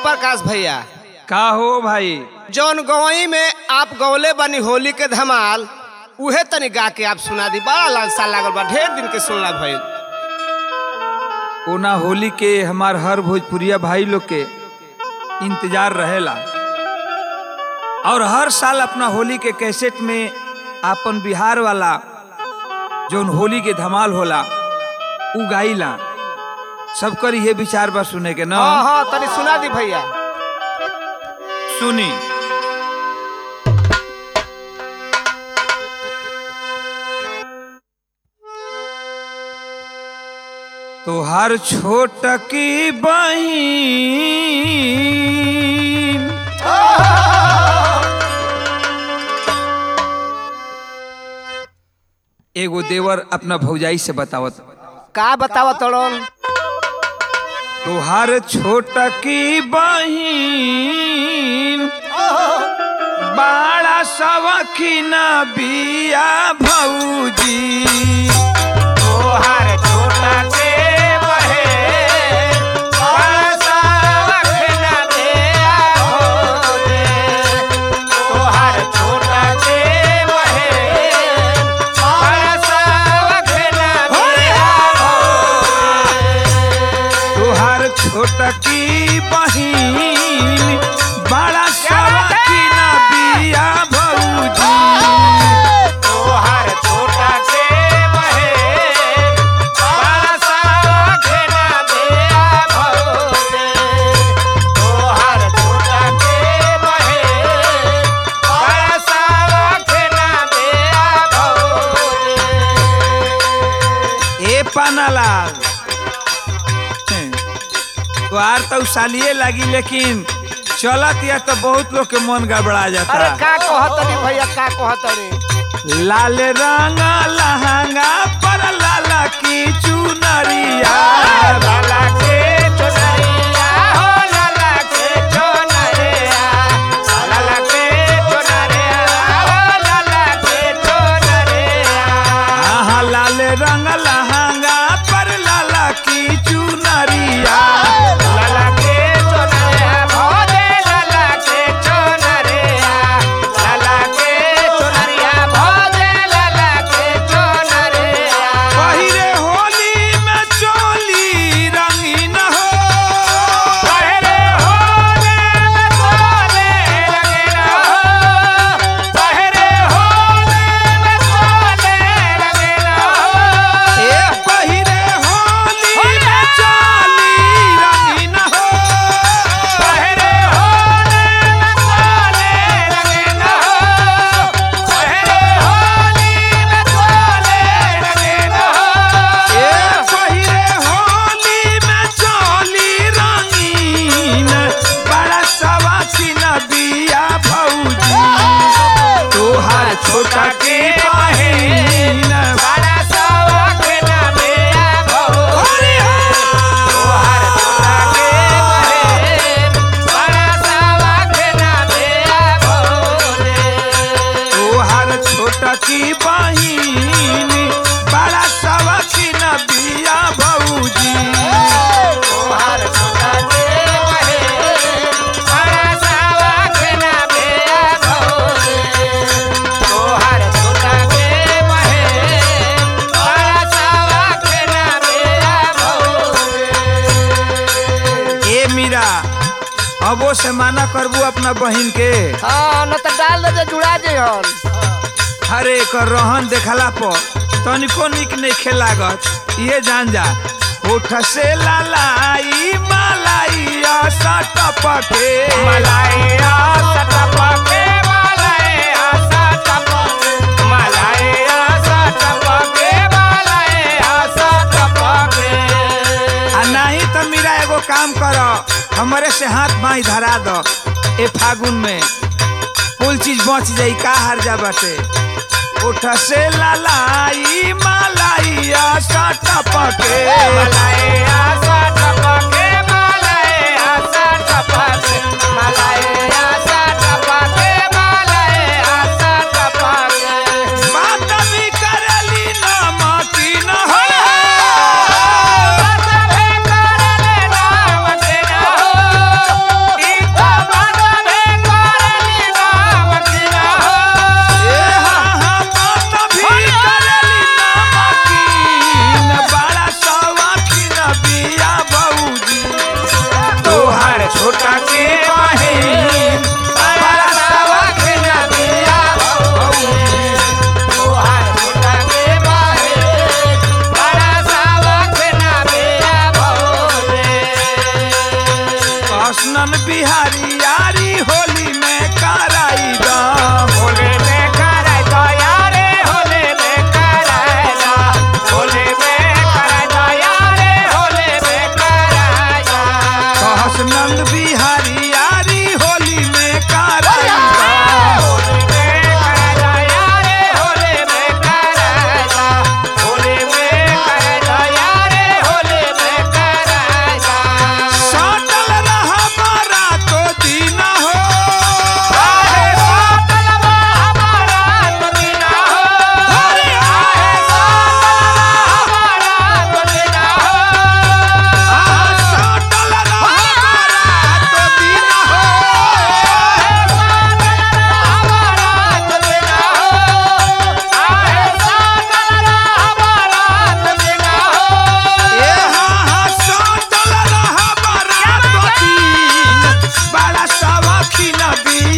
प्रकाश भैया का हो भाई जौन गवई में आप गौले बनी होली के धमाल उहे तनी गा के आप सुना दी बड़ा लालसा लागल बा ढेर दिन के सुनला भइल ओना होली के हमार हर भोजपुरिया भाई लोग के इंतजार रहेला और हर साल अपना होली के कैसेट में आपन बिहार वाला जौन होली के धमाल होला उ गाइला सबकर ये विचार बा सुने के ना हाँ हाँ तनी सुना दी भैया सुनी तो हर छोट की बहिन एगो देवर अपना भौजाई से बतावत का बतावा तड़न तुहार छोट की बहिन बाड़ा सवखीन बिया भौजी तोहार छोटा के बहे बरसा रखना दे हो दे तोहार छोटा के बहे बरसा रखना दे हो तुहार छोट की बहिन बाड़ा सवखीन बिया भौजी तोहार छोटा के बहे बरसा रखना दे हो दे तोहार छोटा के बहे बरसा रखना दे हो दे ए पानालाल तुहार तो सालिए लगी लेकिन चलत या तो बहुत लोग के मन गड़बड़ा जाता अरे का कहतनी भैया का कहतनी लाल रंग लहंगा पर लाला की चुनरिया लाला के चोनरिया हो लाला के चोनरिया लाला के चोनरिया हो लाला के चोनरिया आहा लाल रंग लहंगा पर लाला की चुनरिया लाला के चोनरिया भोले लाला के चोनरिया लाला के चोनरिया भोले लाला के चोनरिया पहिरे होली में चोली रंगीन हो पहरे होले में सोले रंगना हो पहरे होले में सोले रंगना हो ए पहिरे होली में चोली रंगीन हो पहरे होले में सोले रंगना हो पहरे होली में सोले रंगना हो ए पहिरे होली में चोली रंगीन बड़ा सवासीन बिया भौजी तोहार छोटा के बहिन बड़ा सवाख ना मेरा भौ हरि तोहार छोटा के बहेन बड़ा सवाख ना मेरा भौले तोहार छोटा की बहिन बड़ा सवासीन बिया भौजी तोहार छोटा के बहेन बड़ा सवाख ना मेरा भौले तोहार छोटा के बहेन बड़ा सवाख ना मेरा भौले ए मीरा अबो से माना करबू अपना बहिन के हाँ न तो डाल दे जुड़ा जे हन हरे एकर रहन देखला पर तनिको निक नहीं लागत ये जान जा उठ से लालाई मलाई आशा टपके मलाइया सटपके मलाइया सटपके मलाइया सटपके मलाइया सटपके आ नहीं तो मीरा एगो काम कर हमरे से हाथ बाई धरा दो ए फागुन में कुल चीज बच जाई का हर जा बाटे उठ से लालाई मलाई आशा टपके मलाइया सटपके मलाइया सटपके मलाइया सटपके मलाइया सटपके बात भी करली नमकी न हो बतबे करले नाम के ना हो बिहारी यारी होली में कराई दा होले में कराई दो यारे होले में कराई दो होले में कराई दो यारे होले में कराई दो कहस नंद बिहारी यारी होली में कराई दा होले में कराई दो यारे होले में कराई दो होले में कराई दो यारे होले में कराई दो साटल रहा बारा तो दीना हो आहे सातलवा हमारा तो दीना हो अरे आहे सातलवा हमारा तो दीना हो आहा, साटल रहा बारा तो दीना हो ए हा हा साटल रहा बारा तो दीन बड़ा सवाखी न